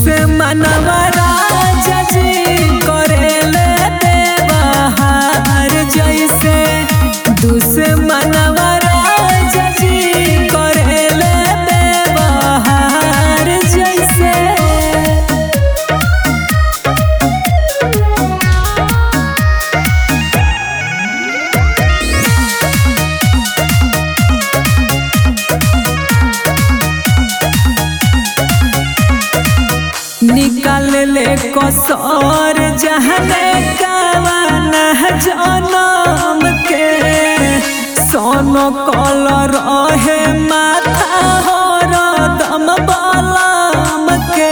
दुश्मनवा राजा जी करेले देवहार जैसे दुश्मनवा राजा जी करेले देवहार जैसे निकाल ले कसौर जहने कावन जनम के सोनो कलर रहे माथा हो दम बलम के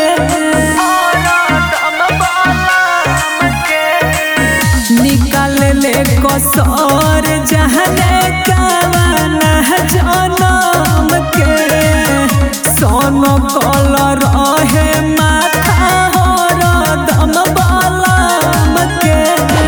निकाल ले कसौर जहने कावन जनम के सोनो कलर रहे माथा हो दम बलम के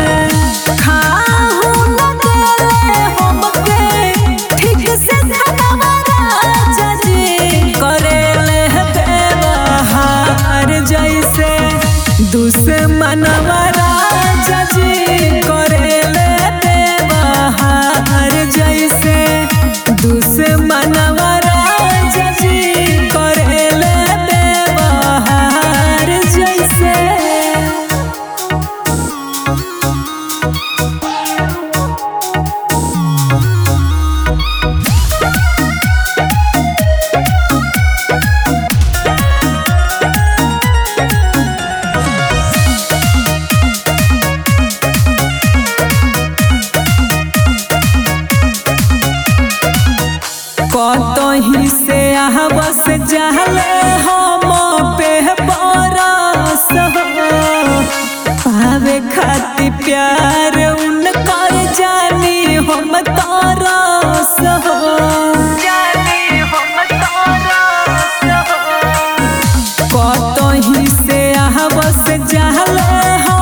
खाहु न देले हमके ठीक से धनवा राजा जी करेले व्यवहार जैसे दुश्मनवा राजा जी करेले व्यवहार जैसे दुश्मनवा राजा जी करेले व्यवहार जैसे कतही से आहबस जहले हम पे बरस हो पावे खातिर प्यार उनकर जानी हम तरस हो कतही से आहबस जहले हम